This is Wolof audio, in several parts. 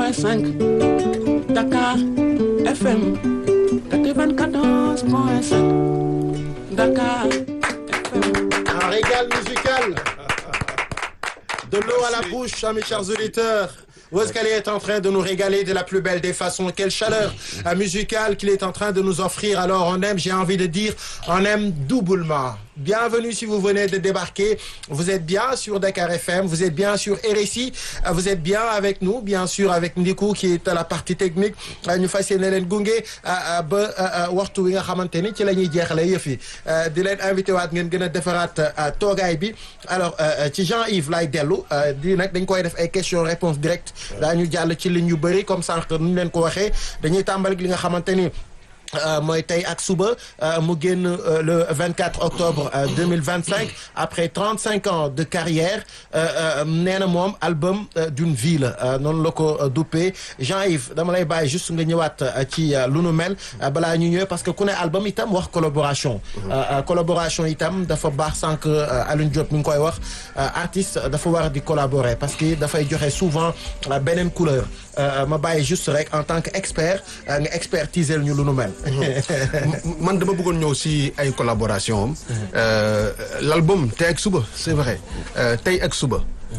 103.5 Dakar FM 94.5 Dakar FM. Un régal musical. De l'eau à la bouche, hein, mes chers auditeurs. Wozkali est en train de nous régaler de la plus belle des façons. Quelle chaleur euh, musicale qu'il est en train de nous offrir. Alors on aime, j'ai envie de dire, on aime doublement. Bienvenue si vous venez de débarquer. Vous êtes bien sur Dakar FM, vous êtes bien sur RSI, euh, vous êtes bien avec nous, bien sûr avec Ndiku qui est à la partie technique. Euh, ñu fas yéene leen gunge ba waxtu wi nga xamante ni ci la ñuy jeexalee yëf yi di leen invité waat ngeen gën a defaraat toogaay bi alors ci Jean-Yves lay dellu di nag dañ koy def ay questions réponses directes daañu jàll ci ligne yu bëri comme sànq nu ñu leen ko waxee dañuy tàmbali li nga xamante ni. Euh, mooy tey ak suba euh, mu génn euh, le 24 octobre 2025 après 35 ans de carrière nee na moom album d'une vie la noonu la ko duppee Jean-Yves dama lay bàyyi juste nga ñëwaat ci lu nu mel balaa ñu ñëwee parce que ku ne album itam wax collaboration collaboration itam dafa baax sànq Alioune Diop mi ngi koy wax artiste dafa war di collaborer parce que dafay joxe souvent beneen couleur ma bàyyi juste rek en tant que expert nga expertiser ñu lu nu mel man dama bëggoon ñëw si ay collaboration am l'album tey ak suba c'est vrai tey ak suba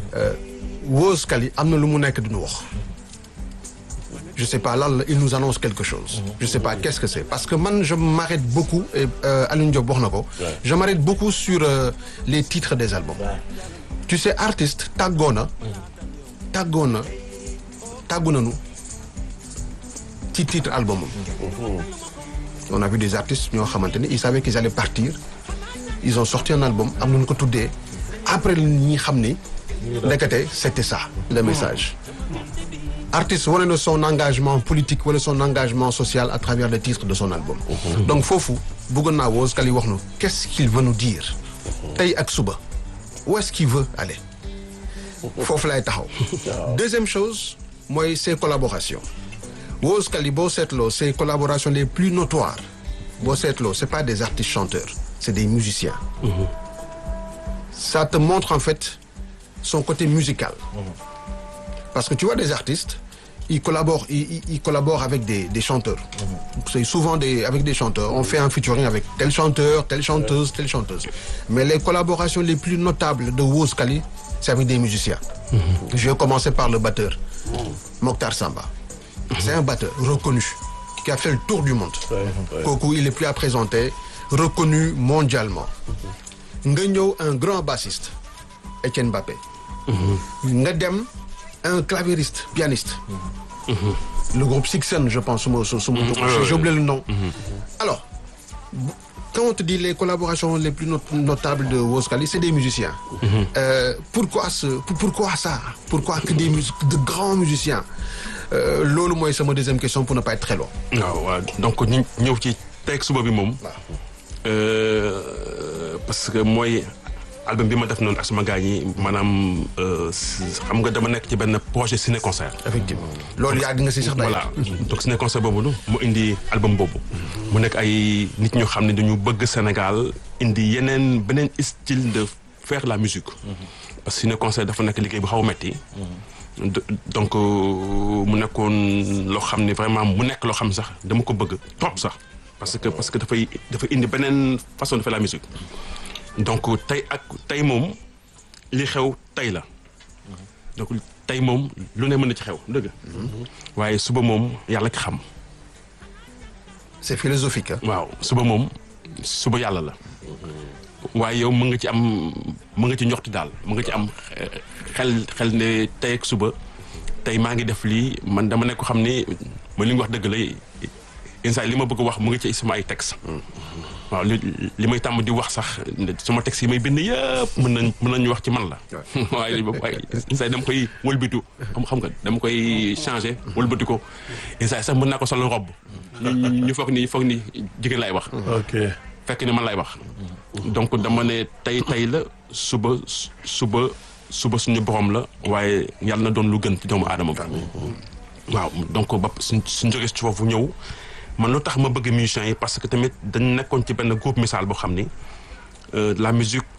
Wozkali am na lu mu nekk duñu wax je sais pas lan la il nous annonce quelque chose je sais pas qu'est-ce que c'est parce que man je m'arrête beaucoup et Alioune Diop wax na ko je m'arrête beaucoup sur les titres des albums tu sais artiste tàggoo na tàggoo na tàggu nañu ci titre album am on a vu des artistes ñoo xamante ni ils savaient qu'ils allaient partir ils ont sorti un album am nañu ko tuddee après ñi xam ni ndekete c'était ça le message artiste wane na son engagement politique wala son engagement social à travers le titre de son album donc foofu bëggoon naa Wozkali wax nu qu'est-ce qu'il veut nous dire tey ak suba où est-ce qu'il veut aller foofu lay taxaw deuxième chose mooy ses collaborations Wozkali boo seetloo ses collaborations les plus notoires boo seetloo c'est pas des artistes chanteurs c'est des musiciens mmh. ça te montre en fait son côté musical mmh. parce que tu vois des artistes ils collaborent ils, ils collaborent avec des des chanteurs mmh. c'est souvent des avec des chanteurs on fait un featuring avec tel chanteur telle chanteuse telle chanteuse mais les collaborations les plus notables de Wozkali c'est avec des musiciens je vais commencer par le batteur Mokhtar Samba c'est un batteur reconnu qui a fait le tour du monde kooku il est plus à présenter reconnu mondialement nga ñëw un grand bassiste Etienne Mbappé nga dem un claviériste pianiste le groupe Sixen je pense suma su suma j'ai oublié le nom alors quand on te dit les collaborations les plus notables de Wozkali c'est des musiciens euh, pourquoi ce pourquoi ça pourquoi que des mus de grands musiciens loolu mooy sama deuxième question pour ne pas être très long. waaw waaw donc ñu ñëw ci tey suba bi moom. parce que mooy album bi ma def noonu ak sama gars yi maanaam xam nga dama nekk ci benn projet ciné concert. effectivement loolu yàgg nga si sax voilà donc ciné concert boobu mu indi album boobu. mu nekk ay nit ñoo xam ne dañu bëgg Sénégal indi yeneen beneen style de faire la musique. parce que ciné concert dafa nekk liggéey bu xaw a metti donc mu nekkoon loo xam ne vraiment mu nekk loo xam sax dama ko bëgg trop sax parce que parce que dafay dafa indi beneen façon de faire la musique donc tey ak tey moom li xew tey la donc tey moom lu ne mën na ci xew dëgg waaye suba moom yàlla ki xam c'est philosophique waaw suba moom suba yàlla la waaye yow mën nga ci am mën nga ci njoxti daal mën nga ci am xel xel ne tey ak suba tey maa ngi def lii man dama nekk ko xam ni ma li nga wax dëgg la instant li ma bëgg wax mu ngi ci sama ay texte waaw li li may tàmm di wax sax sama texte yi may bind yëpp mën nañ mën nañu wax ci man la waaye waaye instant dama koy wëlbitu xam xam nga dama koy changer wëlbati ko instant sax mën naa ko solo robb ñu foog ni foog ni jigéen laay wax ok fekk ni man lay wax donc dama ne tey tey la suba suba suba suñu borom la waaye yàlla na doon lu gën ci doomu aadama bi waaw donc ba suñ suñ jógee ci foofu ñëw man lu tax ma bëgg musiciens yi parce que tamit dañ nekkoon ci benn groupe misaal boo xam ni la musique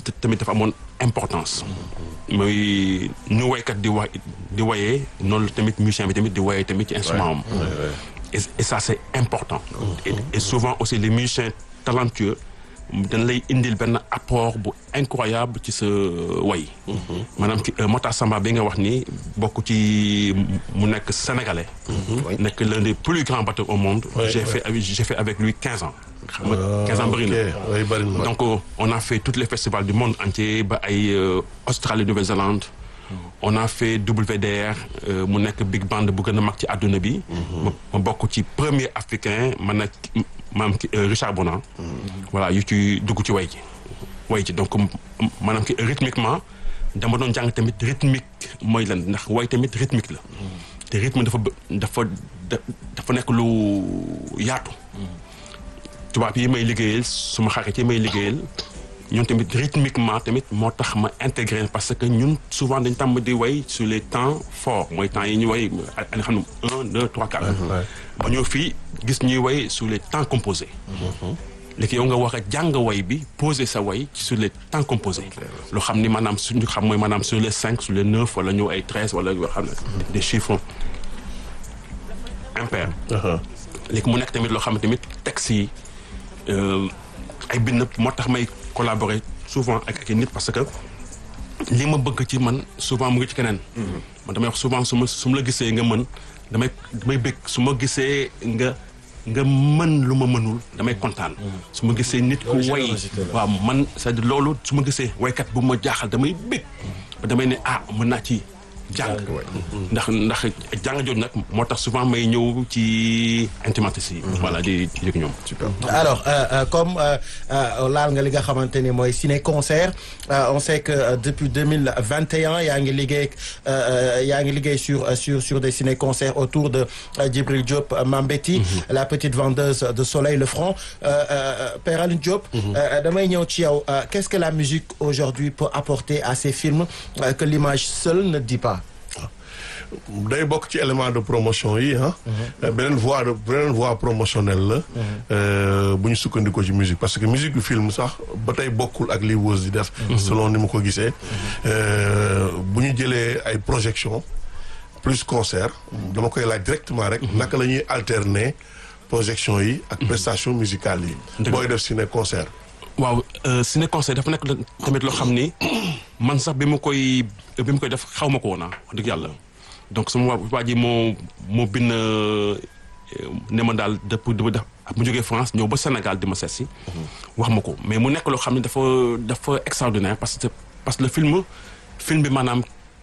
tamit dafa amoon importance mooy nu waykat di wa di wayee noonu tamit musicien bi tamit di wayee tamit ci instrument am et, et ça c'est important et, et souvent aussi les musiciens talentueux dañ lay indil benn apport bu incroyable ci sa way maanaam ci Mota Samba bi nga wax ni bokk ci mu nekk sénégalais nekk l'un des plus grands batteurs au monde j'ai fait avec j'ai fait avec lui quinze ans xam nga quinze ans bëri na oui bëri na. donc euh, on a fait tous les festivals du monde entier ba ay euh, Australie Nouvelle-Zélande on a fait WDR euh, mu nekk big band bu gën a mag ci àdduna bi ma ma bokk ci premier africain man nag maanaam ki euh, Richard Bonan voilà yu ci dugg ci way ji way ji donc m- maanaam ki rythmiquement dama doon jàng tamit rythmique mooy lan ndax way tamit rythmique la te rythme dafa bë- dafa da- dafa nekk lu yaatu tubaab yi may liggéeyal suma xarit yi may liggéeyal ñun tamit rythmiquement tamit moo tax ma intégré parce que ñun souvent dañ tàmm di way sur les temps forts mooy temps yi ñu way nga xam ne un deux trois quatre ba ñëw fii gis ñuy way sur les temps composés léegi yow nga wax a jàng way bi poser sa way sur les temps composés loo xam ni maanaam suñu xam mooy maanaam sur les cinq sur les neuf wala ñëw ay treize wala yoo xam ne des chiffres impairs léegi mu nekk tamit loo xam ne tamit texte yi euh, ay bind moo tax may collaborer souvent ak ak nit parce que li ma bëgg ci man souvent mu ngi ci keneen. man damay wax souvent su ma su ma la gisee nga mën damay damay bëgg su ma gisee nga nga mën lu ma mënul damay kontaan. su ma gisee nit ku way waaw man c'est-à-dire loolu su ma gisee waykat bu ma jaaxal damay bëgg. ba damay ne ah mën naa ci jàng. ndax ndax jàng jooju nag moo tax souvent may ñëw ci intimates yi. voilà di di yëg ñoom. alors euh, euh, comme euh, euh, laal nga li nga xamante ni mooy ciné concert euh, on sait que euh, depuis 2021 yaa ngi liggéey euh, euh, yaa ngi liggéey sur euh, sur sur des ciné concerts autour de euh, Djibril Diop euh, Mambéty la petite vendeuse de Soleil le Franc euh, euh, Père Alioune Diop euh, damay ñëw ci yow euh, qu'est-ce que la musique aujourd'hui peut apporter à ces films euh, que l'image seule ne dit pas day bokk ci élément de promotion yi ah. beneen voie de beneen voie promotionnelle la. bu ñu sukkandikoo ci musique parce que musique du film sax ba tey bokkul ak li Weuss di def. selon ni mu ko gisee. bu ñu jëlee ay projection plus concert dama koy laaj directement rek. naka la ñuy alterner projection yi. ak prestation musicale yi. booy def ciné concert. waaw ciné concert dafa nekk tamit loo xam ni man sax bi ma koy bi ma koy def xaw ma ko woon wax dëgg yàlla donc sama waa waa ji moo moo bind ne ma daal dëpp dama def mu jógee France ñëw ba Sénégal di ma seet si wax ma ko mais mu nekk loo xam ne dafa dafa extraordinaire parce que parce que le film film bi maanaam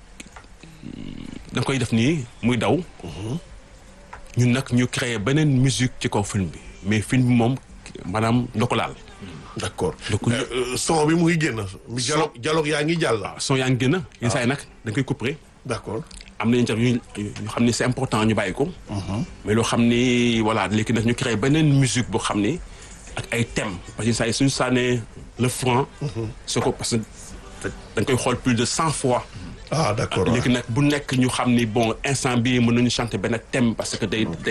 da nga koy def nii muy daw ñun nag ñu créer beneen musique ci kaw film bi mais film bi moom maanaam doo ko laal d'accord donc son bi mu ngi génn. dialogue dialogue yaa ngi jàll. son yaa ngi génn yenn saa yi nag da nga koy couper d'accord. am na interview yu xam ni c'est important ñu bàyyi ko. mais loo xam ni voilà léegi nag ñu créé beneen musique boo xam ni ak ay thèmes parce que saa yi suñu sànnee le franc. soo ko parce que da nga koy xool plus de cent fois. ah d'accord léegi nag bu nekk ñu xam ni bon instant bii mën nañu chanter benn thème parce que day day